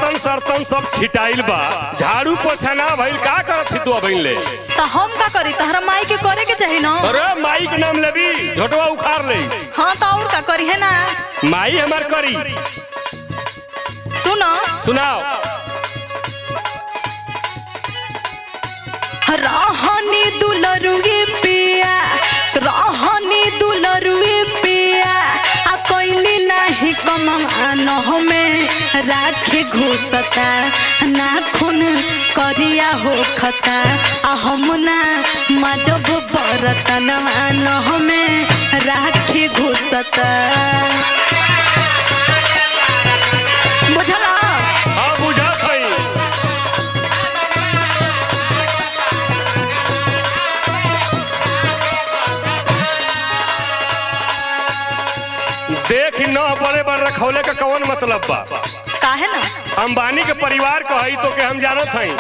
बर्तन सर्तन सब छिटाइल बा झाड़ू पोछा ना भइल का करत थी तू अबहिन ले तो हम का करी तहरा माई के करे के चाही ना अरे माई के नाम लेबी झोटवा उखाड़ ले हाँ तो और का करी है ना माई हमार करी सुनो सुनाओ रहनी दुलरुए पिया रहनी दुलरुए पिया आ कोइनी नाही कमान में राखे घुसता नाखून करिया हो खता आ हम ना मजब बरतन में राखे घुसता बुझला हाँ बुझत हई देख न बड़े बड़ रखौले का कौन मतलब बा काहे ना अंबानी के परिवार को हई तो के हम जानत हई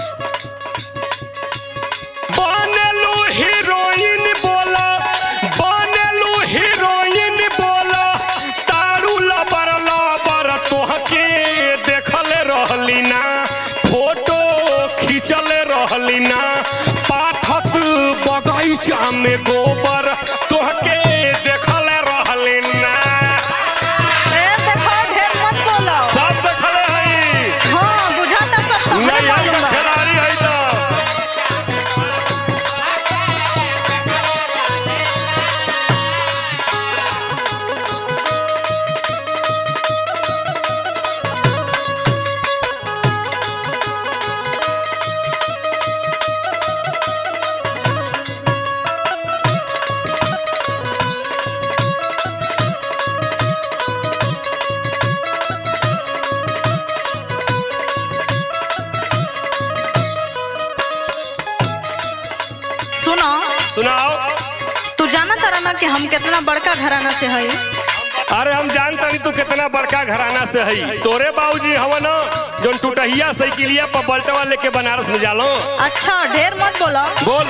बनेलू हीरोइन बोला बनेलू हीरोइन बोला तारू लबर लबर तोहके देखल रहली ना फोटो खींचल रहली ना पाठक बगैचा में गोबर तोहके देखल रहली ना ए देखो ढेर मत बोलो सब देखले हई हाँ बुझाता सब तोहरे नैया मालूम का बा। खिलाड़ी हई तो सुनो सुनाओ तू जाना तारा ना कि हम कितना बड़का घराना से हई अरे हम जानता नहीं तू कितना बड़का घराना से हई तोरे बाबूजी हवन जो टूटहिया साइकिलिया पर बल्टवा लेके बनारस में जालो अच्छा ढेर मत बोलो बोल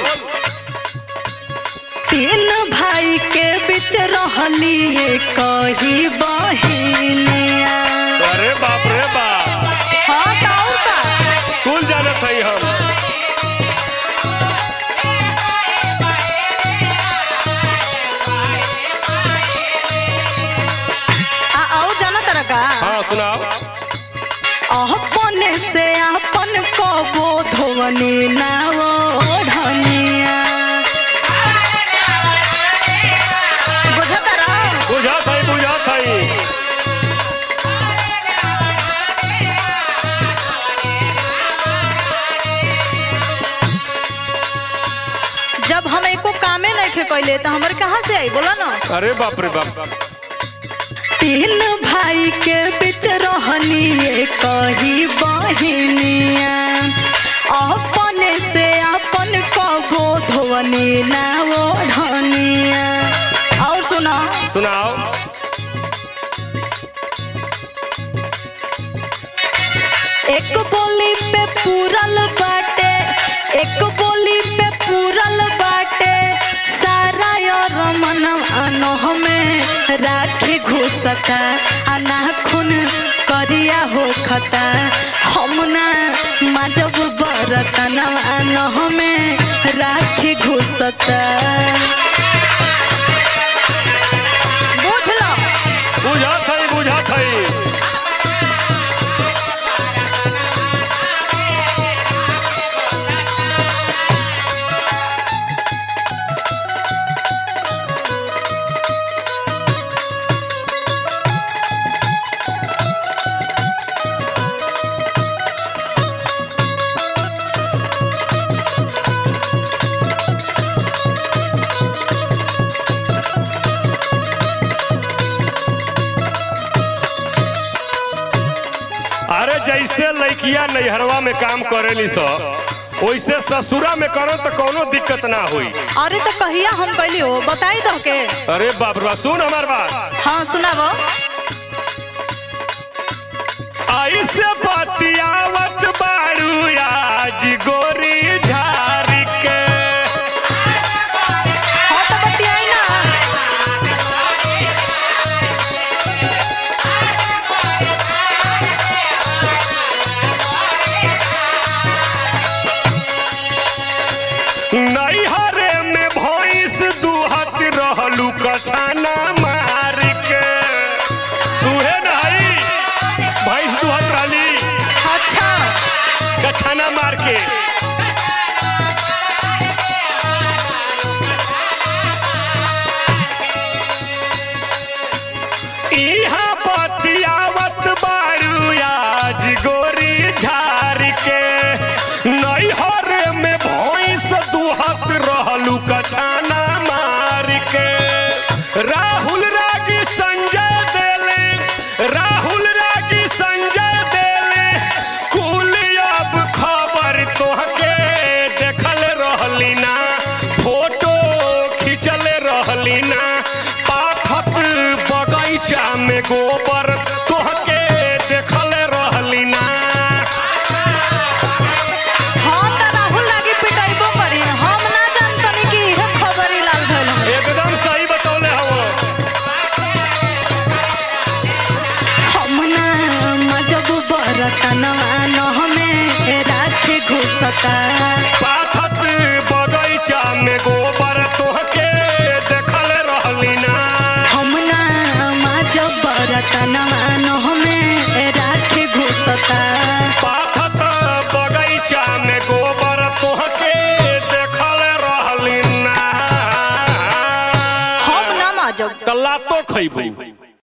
तीन भाई के बीच रहली ये कही बहिनिया अरे बाप रे बाप हाँ तो और का कुल जानत हई हम आ और जाना तारा का हाँ सुनाओ अपने से अपन को बोधवनी ना ओढ़निया बुझता रहो बुझत हई बुझत हई जब हम एको कामे नहीं खे कैले तो हमर कहाँ से आई बोला ना अरे बाप रे बाप तीन भाई के बीच रहनी ये कही बहिनिया अपने से अपन कबो धोवनी ना ओढ़निया और सुना सुनाओ एक बोली पे पूरल बाटे एक बोली पे पूरल बाटे सारा और मन अनोह में राखी घुसता अनाखुन करिया हो खता हम ना माजब बरतन अनोह में राखी घुसता बुझ लो बुझत हई बुझत हई अरे जैसे लड़किया नैहरवा में काम करेली स वैसे ससुरा में करो तो कोनो दिक्कत ना हुई अरे तो कहिया हम कैली हो बताई दो के अरे बाप रे बाप, सुन हमार बात हाँ सुनाबो ऐसे बतियावत बारू आज गोरी झारी के हाँ तो बतियाई ना कछाना मार के तूहे नहीं भैंस दुहत रहली अच्छा कछाना मार के इहाँ बतियावत बारू आज गोरी झार के नैहर में भैंस दुहत रहलू कछाना मार के राहुल रागी संजय देले राहुल रागी संजय देले कुल अब खबर तोहके देखल रहली ना फोटो खिंचल रहली ना पाथत बगैचा में गोबर तोहके देखल रहली ना हम त राहुल लागी पिटाइबो करी हम ना जानतनी कि इहे खबर ही लाल भइल हवे। एकदम सही बतौले हवो हम ना मजब बरतनवा नहमे राखे घुसता पाथत बगैचा में गोबर तोहके देखल रहली ना हम ना मजब बरतनवा नहमे राखे घुसता पाथत बगैचा में गोबर तोहके देखल रहली ना हम ना मजब कल्ला तो खैबू